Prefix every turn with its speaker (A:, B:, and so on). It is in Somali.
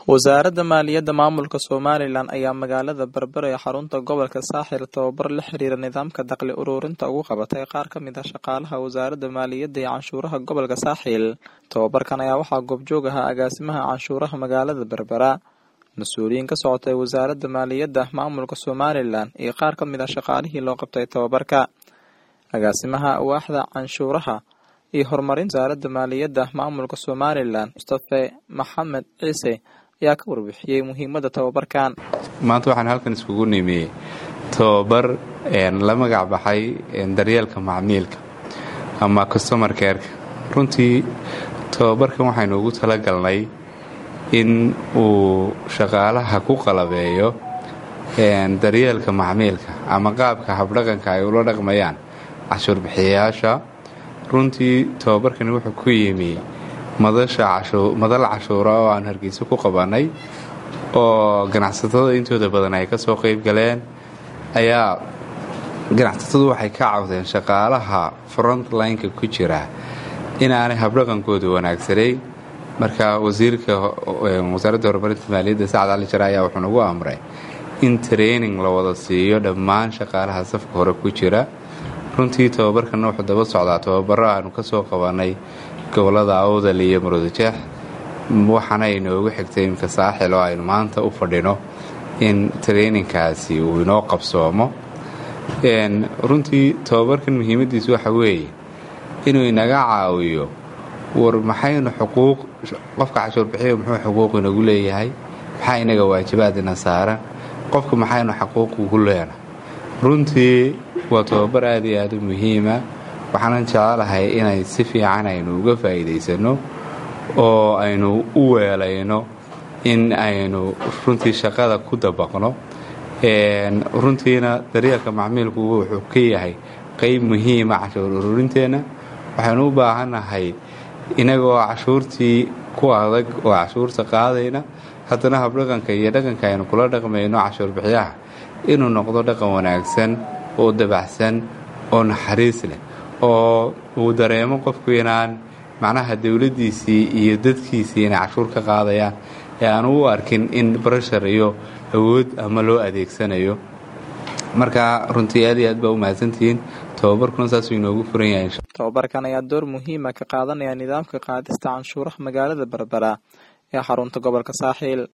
A: wasaaradda maaliyadda maamulka somalilan ayaa magaalada berbera ee xarunta gobolka saaxil tababar la xiriira nidaamka dakhli ururinta ugu qabatay qaar ka mid ah shaqaalaha wasaaradda maaliyadda iyo canshuuraha gobolka saaxil tababarkan ayaa waxaa goobjoog ahaa agaasimaha canshuuraha magaalada berbera mas-uuliyiin ka socotay wasaaradda maaliyadda maamulka somalilan iyo qaar ka mid ah shaqaalihii loo qabtay tababarka agaasimaha waaxda canshuuraha iyo horumarinta wasaaradda maaliyadda maamulka somalilan mustafe maxamed ciise ayaa ka warbixiyey muhiimadda tababarkan
B: maanta waxaan halkan iskugu nimi tababar la magac baxay daryeelka macmiilka ama customer careka runtii tababarkan waxaynu ugu talagalnay in uu shaqaalaha ku qalabeeyo daryeelka macmiilka ama qaabka habdhaqanka ay ula dhaqmayaan cashuur bixiyayaasha runtii tababarkani wuxuu ku yimi madal cashuura oo aan hargeysa ku qabannay oo ganacsatada intooda badan ay ka soo qayb galeen ayaa ganacsatadu waxay ka cawdeen shaqaalaha frontlineka ku jira inaanay habdhaqankooda wanaagsanayn marka wasiirka wasaaradda horumarinta maaliyadda sacad cali jare ayaa wuxuu nagu amray in training la wada siiyo dhammaan shaqaalaha safka hore ku jira runtii tababarkana wuxuu daba socdaa tababaro aanu ka soo qabannay gobolada awdal iyo murudajeex waxaana inoogu xigtay imka saaxil oo aynu maanta u fadhino in traininkaasi uu inoo qabsoomo runtii tababarkan muhiimadiisu waxa weeye inuu inaga caawiyo war maxaynu xuquuq qofka cashuur bixiya muxuu xuquuq inagu leeyahay maxaa inaga waajibaad ina saaran qofka maxaynu xaquuq ugu leena runtii waa tababar aad iyo aad u muhiima waxaanan jecelahay inay si fiican aynu uga faa'iidaysano oo aynu u weelayno in aynu runtii shaqada ku dabaqno runtiina daryeelka macmiilku wuxuu ka yahay qayb muhiima cashuur ururinteenna waxaynu u baahannahay inagoo cashuurtii ku adag oo cashuurta qaadayna haddana habdhaqanka iyo dhaqanka aynu kula dhaqmayno cashuur bixiyaha inuu noqdo dhaqan wanaagsan oo dabacsan oo naxariis leh oo uu dareemo qofku inaan macnaha dowladdiisii iyo dadkiisii inay cashuur ka qaadayaan ee aanu u arkin in barashar iyo awood ama loo adeegsanayo marka runtii aad iyo aad baa u mahadsantihiin tababarkuna saasuu inoogu furan yahay
A: tababarkan ayaa door muhiima ka qaadanaya nidaamka qaadista canshuuraha magaalada berbera ee xarunta gobolka saaxiil